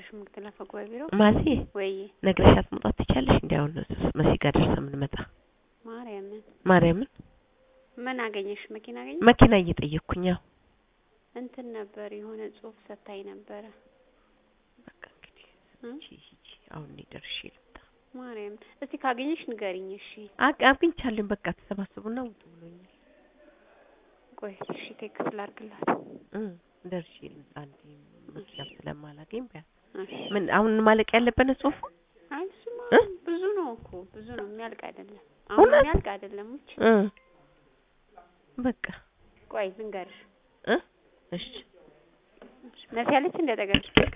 አልነገረሽም? ምክትል አፈ ጉባኤ ቢሮ ማዚ ወይ ነግረሻት መውጣት ትቻለሽ? እንዲ አሁን መሲ ጋር ደርሰን የምንመጣ ማርያምን ማርያምን ምን አገኘሽ? መኪና አገኘሽ? መኪና እየጠየቅኩኝ ያው እንትን ነበር የሆነ ጽሁፍ ሰታይ ነበረ። በቃ እንግዲህ እ? ሂጂ ሂጂ አሁን እኔ ደርሼ ልምጣ። ማርያም እስቲ ካገኘሽ ንገሪኝ። እሺ አቅ አግኝቻለሁኝ በቃ ተሰባስቡና ውጡ ብሎኛል። ቆይ እሺ ቴክስት ላድርግላት። እ ደርሼ ልምጣ እንዴ መኪናም ስለማላገኝ ቢያንስ እሺ ምን አሁን ማለቅ ያለበት ነው ጽሁፉ አይ እሱማ እ? ብዙ ነው እኮ ብዙ ነው የሚያልቅ አይደለም። አሁን እውነት? የሚያልቅ አይደለም። ውጭ እ በቃ ቆይ ልንገርሽ እ እሺ መሲ ያለች እንደጠገብሽ